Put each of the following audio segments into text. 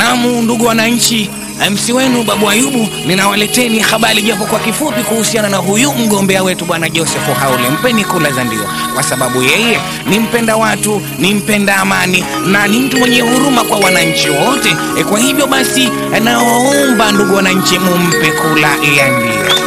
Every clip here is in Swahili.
Naam, ndugu wananchi, MC wenu Babu Ayubu, ninawaleteni habari japo kwa kifupi kuhusiana na huyu mgombea wetu bwana Joseph Haule. Mpeni kula za ndio, kwa sababu yeye ni mpenda watu, ni mpenda amani na ni mtu mwenye huruma kwa wananchi wote. E, kwa hivyo basi nawaomba ndugu wananchi, mumpe kula ya ndio.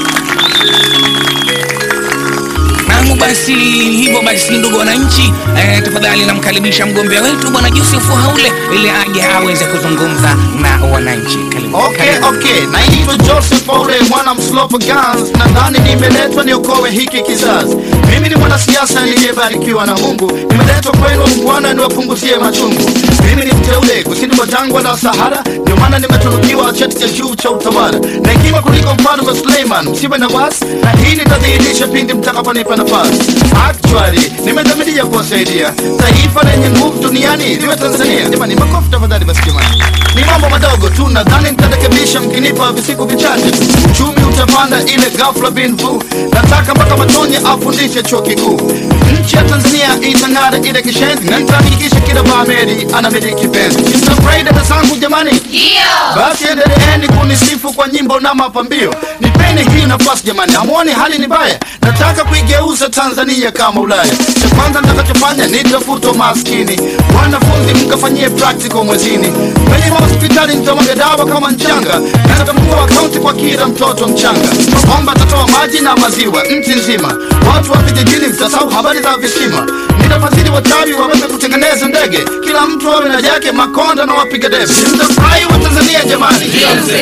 Naam, basi hivyo basi, ndugu wananchi, eh, tafadhali namkaribisha mgombea wetu bwana Joseph Haule ili aje aweze kuzungumza na wananchi. Karibu, Okay, karibu. okay. Naitwa Joseph Ole, mwana mslopo Gans. Nadhani nimeletwa niokoe hiki kizazi. Mimi ni mwanasiasa niliyebarikiwa na Mungu, nimeletwa kwenu Bwana niwapunguzie machungu. Mimi ni mteule kusini mwa jangwa la Sahara, ndio maana nimetunukiwa cheti cha juu cha utawala na hekima kuliko mfalme Suleiman. Msiwe na wasi, na hii nitadhihirisha pindi mtakaponipa nafasi. Actually, nimedhamiria kuwasaidia taifa lenye nguvu duniani liwe Tanzania. Jamani, makofi tafadhali basi jamani. Ni mambo madogo tu, nadhani nitarekebisha mkinipa visiku vichache. Uchumi utapanda ile ghafla bin vu. Nataka mpaka Matonye afundishe chuo kikuu. Nchi ya Tanzania itang'ara ile kishenzi, na nitahakikisha kila Baameri anamiliki penzi. Mtafurahi dada zangu jamani? Basi endeleeni kunisifu kwa nyimbo na mapambio. Nipeni hii nafasi jamani, hamuoni hali ni mbaya? Nataka kuigeuza Tanzania kama Ulaya. Cha kwanza nitakachofanya nitafuta maskini, wanafunzi mkafanyie practical mwezini, kwenye mahospitali nitamwaga dawa kama mchanga, na nitafungua akaunti kwa kila mtoto mchanga. Mabomba tatoa maji na maziwa nchi nzima, watu wa vijijini mtasahau habari za visima. Nitafadhili wachawi waweze kutengeneza ndege, kila mtu awe na yake, makonda na wapiga debe. Mtafurahi wa Tanzania jamani,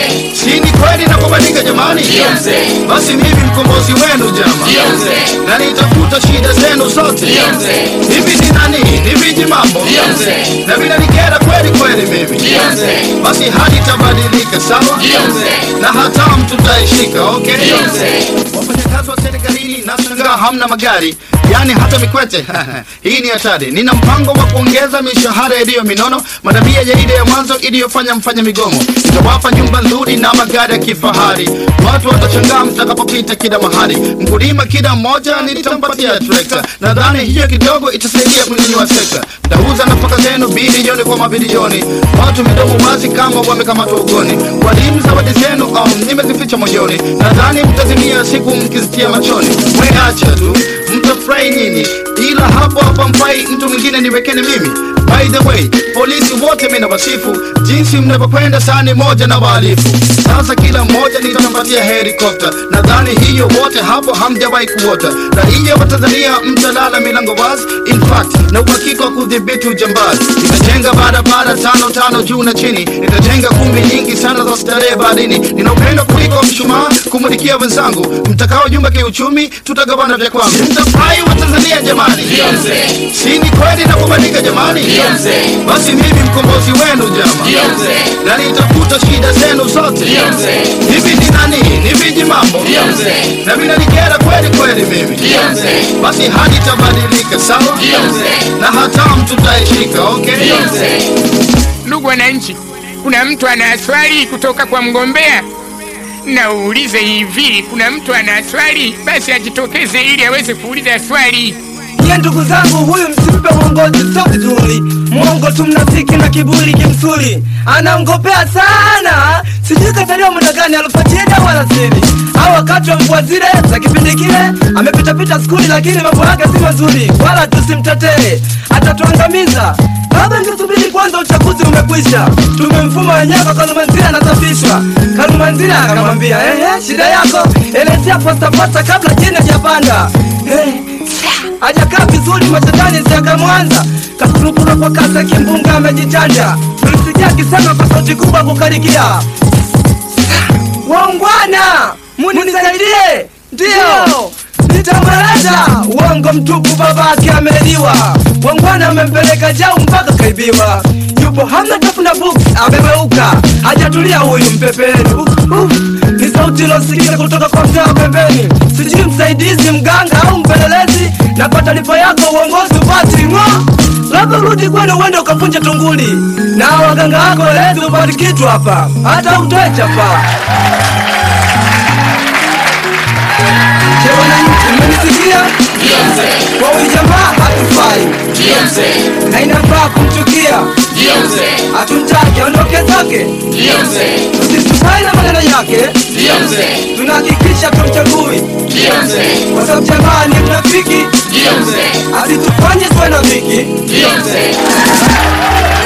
si ni kweli na kubadilika jamani? Basi mimi mkombozi wenu jama, na nitafuta shida zenu zote. Hivi ni nani? Ni viji mambo na vinanikera kweli kweli mimi, basi hali itabadilika sawa, na hatamu tutaishika. Okay, wafanyakazi wa serikalini nashangaa hamna magari yani hata mikwete hii ni hatari. Nina mpango wa kuongeza mishahara iliyo minono, madabia ya ile ya mwanzo iliyofanya mfanya migomo. Nitawapa nyumba nzuri na magari ya kifahari, watu watashangaa mtakapopita kila mahali. Mkulima kila mmoja nitampatia trekta, nadhani hiyo kidogo itasaidia kunyanyua sekta. Mtauza nafaka zenu bilioni kwa mabilioni, watu midomo wazi kama wamekamatwa ugoni. Walimu zawadi zenu um, nimezificha moyoni, nadhani mtazimia siku mkizitia machoni. Mweacha tu mtafurahi nyinyi, ila hapo hapa mfai mtu mwingine niwekeni mimi. By the way, polisi wote mimi nawasifu jinsi mnavyokwenda sani moja na wahalifu. Sasa kila mmoja nitampatia helikopta, nadhani hiyo wote hapo hamjawahi kuota. Raia wa Tanzania mtalala milango wazi, in fact na uhakika wa kudhibiti ujambazi. Nitajenga barabara tano tano juu na chini, nitajenga kumbi nyingi sana za starehe baharini. Nina upendo kuliko mshumaa kumulikia wenzangu, mtakao jumba kiuchumi, tutagawana vya kwangu. Mtafurahi wa Tanzania jamani, si ni kweli na kubadilika jamani? Basi mimi mkombozi wenu jama, na nitafuta shida zenu zote. Hivi ni nani? Ni viji mambo na vinanikera kweli kweli mimi, basi hali itabadilika sawa, na hatamu tutaishika. Okay, Ndugu wananchi, kuna mtu ana swali kutoka kwa mgombea? Na uulize hivi, kuna mtu ana swali? Basi ajitokeze ili aweze kuuliza swali. Nye ndugu zangu, huyu msimpe uongozi, sio vizuri. Mwongo tu, mnafiki na kiburi kimsuri, anamgopea sana. Sijui kazaliwa muda gani, alifuatia dawa la siri au wakati wa mvua zile za kipindi kile. Amepitapita skuli, lakini mambo yake si mazuri, wala tusimtetee, atatuangamiza. Baba, ngesubiri kwanza, uchaguzi umekwisha, tumemfuma wenyewe kwa Kalumanzira anasafishwa. Kalumanzira akamwambia ehe, shida yako elezea postapasta kabla jini hajapanda. Eh, hajakaa vizuri machetani siakamwanza kakurukura kwa kasa kimbunga amejichanja tulisikia akisema kwa sauti kubwa kukarikia waungwana munisaidie ndiyo nitamweleza uongo mtupu babake ameliwa wangwana amempeleka jau mpaka kaibiwa yupo hamna tafuna books amemeuka hajatulia huyu mpepeni uh, uh, ni sauti ilosikika kutoka kwa mtaa pembeni sijui msaidizi mganga au mpelelezi na kwa taarifa yako uongozi upati ng'o labda urudi kwenu uende ukavunja tunguli na waganga wako lezi upati kitu hapa hata utoe chapa Je, wananchi mmenisikia? Kwa huyu jamaa hatufai na inafaa kumchukia Ndio mzee. hatumtaki aondoke zake Ndio mzee. tusitukai na maneno yake Ndio mzee. tunahakikisha tumchagui Ndio mzee. kwa sababu jamaa ni mnafiki Ndio mzee. asitufanye tuwe na viki Ndio mzee.